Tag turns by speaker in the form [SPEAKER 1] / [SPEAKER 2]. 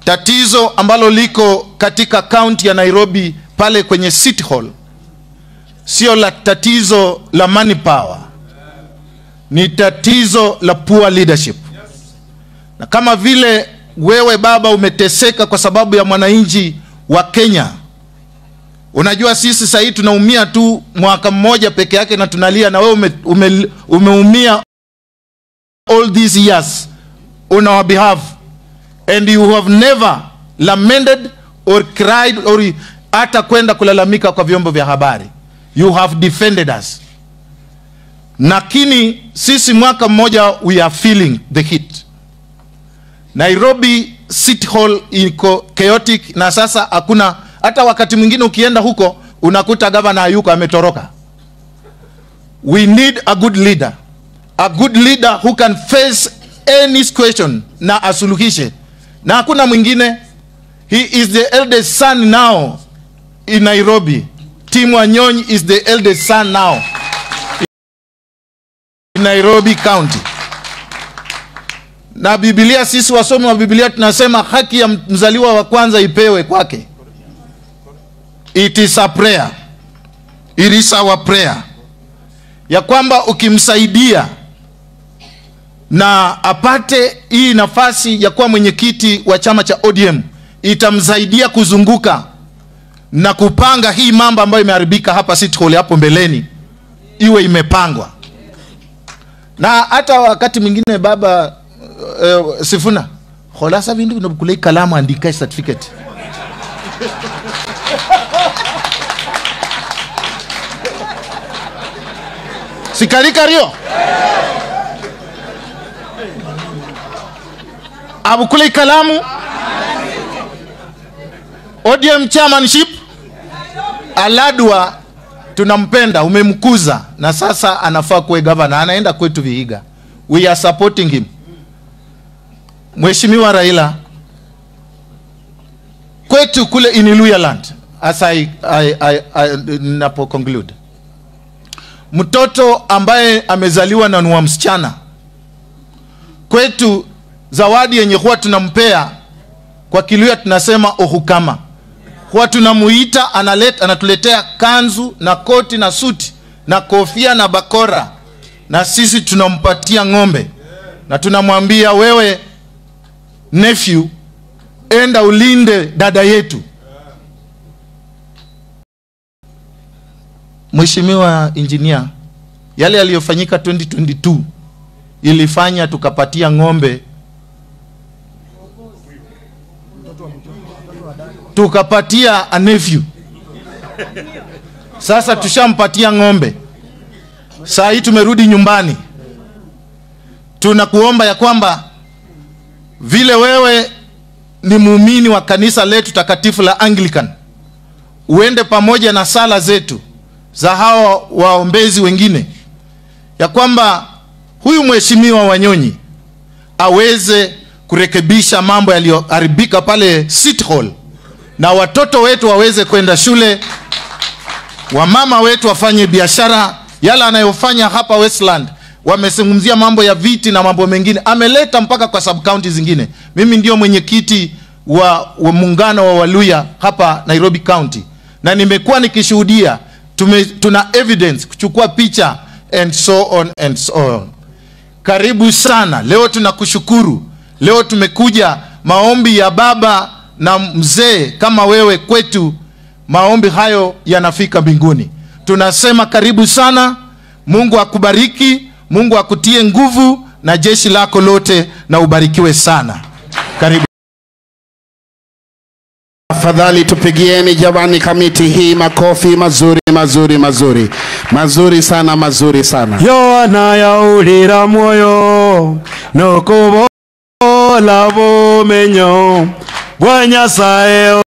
[SPEAKER 1] tatizo ambalo liko katika kaunti ya Nairobi pale kwenye City Hall sio la tatizo la money power, ni tatizo la poor leadership. Na kama vile wewe baba umeteseka kwa sababu ya mwananchi wa Kenya, unajua sisi sasa hivi tunaumia tu mwaka mmoja peke yake na tunalia, na wewe ume, ume, umeumia all these years on our behalf and you have never lamented or cried or hata kwenda kulalamika kwa vyombo vya habari you have defended us lakini sisi mwaka mmoja we are feeling the heat nairobi city hall iko chaotic na sasa hakuna hata wakati mwingine ukienda huko unakuta gavana hayuko ametoroka we need a good leader a good leader who can face any question na asuluhishe na hakuna mwingine he is the eldest son now in nairobi tim wanyonyi is the eldest son now in nairobi county na bibilia sisi wasomi wa bibilia tunasema haki ya mzaliwa wa kwanza ipewe kwake it is a prayer it is our prayer ya kwamba ukimsaidia na apate hii nafasi ya kuwa mwenyekiti wa chama cha ODM itamsaidia kuzunguka na kupanga hii mambo ambayo imeharibika hapa City Hall hapo mbeleni iwe imepangwa. Na hata wakati mwingine baba uh, Sifuna kholasa vindu vinokulei kalamu andika certificate sikarika rio abukule kalamu ODM chairmanship Aladwa tunampenda, umemkuza na sasa anafaa kuwe gavana, anaenda kwetu Vihiga. We are supporting him. Mheshimiwa Raila, kwetu kule in Luhyaland, as I, I, I, I, napo conclude, mtoto ambaye amezaliwa na ni wa msichana kwetu zawadi yenye huwa tunampea kwa Kiluya tunasema ohukama, huwa tunamuita analeta, anatuletea kanzu na koti na suti na kofia na bakora, na sisi tunampatia ng'ombe na tunamwambia wewe, nephew, enda ulinde dada yetu. Mheshimiwa Injinia, yale yaliyofanyika 2022 ilifanya tukapatia ng'ombe tukapatia a nephew. Sasa tushampatia ng'ombe, saa hii tumerudi nyumbani. Tunakuomba ya kwamba vile wewe ni muumini wa kanisa letu takatifu la Anglican, uende pamoja na sala zetu za hawa waombezi wengine, ya kwamba huyu mheshimiwa Wanyonyi aweze kurekebisha mambo yaliyoharibika pale City Hall na watoto wetu waweze kwenda shule, wamama wetu wafanye biashara. Yale anayofanya hapa Westland, wamezungumzia mambo ya viti na mambo mengine, ameleta mpaka kwa sub county zingine. Mimi ndio mwenyekiti wa, wa muungano wa Waluya hapa Nairobi County, na nimekuwa nikishuhudia, tume, tuna evidence kuchukua picha and so on and so on. Karibu sana, leo tunakushukuru. Leo tumekuja maombi ya baba na mzee kama wewe kwetu, maombi hayo yanafika mbinguni. Tunasema karibu sana, Mungu akubariki, Mungu akutie nguvu na jeshi lako lote, na ubarikiwe sana. Karibu.
[SPEAKER 2] Afadhali tupigieni jamani kamiti hii makofi mazuri mazuri mazuri mazuri sana mazuri sana.
[SPEAKER 3] yoana yaulira mwoyo nokubola bumenyo bwa nyasaye